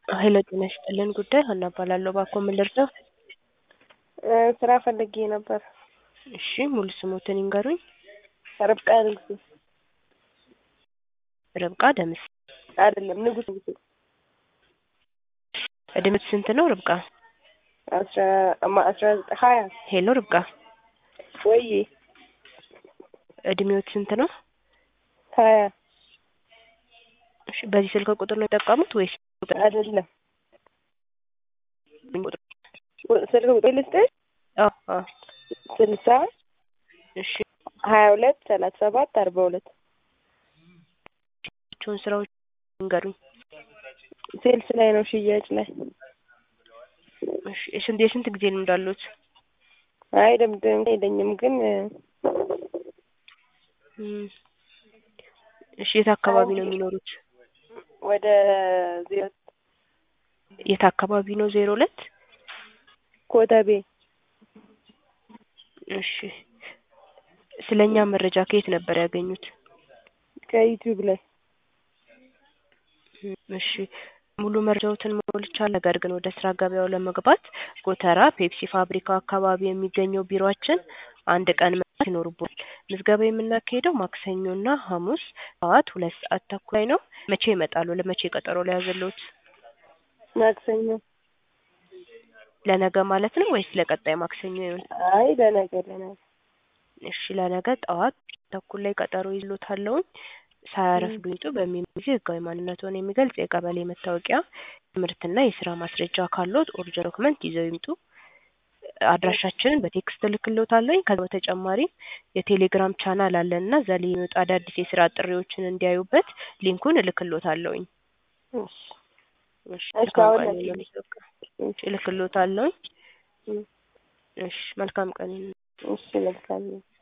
ሀይለ ጤና ይስጥልን ጉዳይ ሀና እባላለሁ። እባክዎ ምን ልርዳው? ስራ ፈልጌ ነበር። እሺ ሙሉ ስሞትን ይንገሩኝ? ርብቃ ንጉሴ። ርብቃ ደምስ አይደለም ንጉስ ንጉሴ። እድሜት ስንት ነው ርብቃ? አስራ አማ- አስራ ዘጠኝ ሀያ ሄሎ ርብቃ ወይ እድሜዎት ስንት ነው? ሀያ እሺ በዚህ ስልክ ቁጥር ነው የጠቀሙት ወይስ አይደለም ስልክ ቁጥር ልስጥሽ? አዎ አዎ ስልሳ እሺ ሀያ ሁለት ሰላሳ ሰባት አርባ ሁለት ቸውን ስራዎች ይንገሩኝ? ሴልስ ላይ ነው ሽያጭ ላይ እሺ የስንት የስንት ጊዜ ልምድ አለዎት? አይ ልምድ የለኝም ግን እም፣ እሺ የት አካባቢ ነው የሚኖሩት? ወደ ዜሮ የት አካባቢ ነው ዜሮ ሁለት ኮተቤ እሺ ስለኛ መረጃ ከየት ነበር ያገኙት? ከዩቲዩብ ላይ እም፣ እሺ ሙሉ መረጃዎትን ሞልቻለሁ። ነገር ግን ወደ ስራ ገበያው ለመግባት ጎተራ ፔፕሲ ፋብሪካው አካባቢ የሚገኘው ቢሮአችን አንድ ቀን መምጣት ይኖርብዎታል። ምዝገባ የምናካሂደው ማክሰኞና ሐሙስ ጠዋት ሁለት ሰዓት ተኩል ላይ ነው። መቼ ይመጣሉ? ለመቼ ቀጠሮ ልያዝልዎት? ማክሰኞ ለነገ ማለት ነው ወይስ ለቀጣይ ማክሰኞ ይሁን? አይ ለነገ ለነገ እሺ ለነገ ጠዋት ተኩል ላይ ቀጠሮ ይዤልዎታለሁኝ። ሳያረፍዱ ይምጡ። በሚመጡ ጊዜ ህጋዊ ማንነትዎን የሚገልጽ የቀበሌ መታወቂያ፣ ትምህርትና የስራ ማስረጃ ካለዎት ኦሪጅናል ዶክመንት ይዘው ይምጡ። አድራሻችንን በቴክስት እልክልዎታለሁኝ። ከዛ በተጨማሪ የቴሌግራም ቻናል አለን እና እዛ ላይ የሚወጡ አዳዲስ የስራ ጥሪዎችን እንዲያዩበት ሊንኩን እልክልዎታለሁኝ። እሺ እሺ እሺ መልካም አሁን ቀን ይሁንልዎት። በቃ እሺ እልክልዎታለሁኝ። እም፣ እሺ መልካም ቀን ይሁን። እሺ መልካም ነው።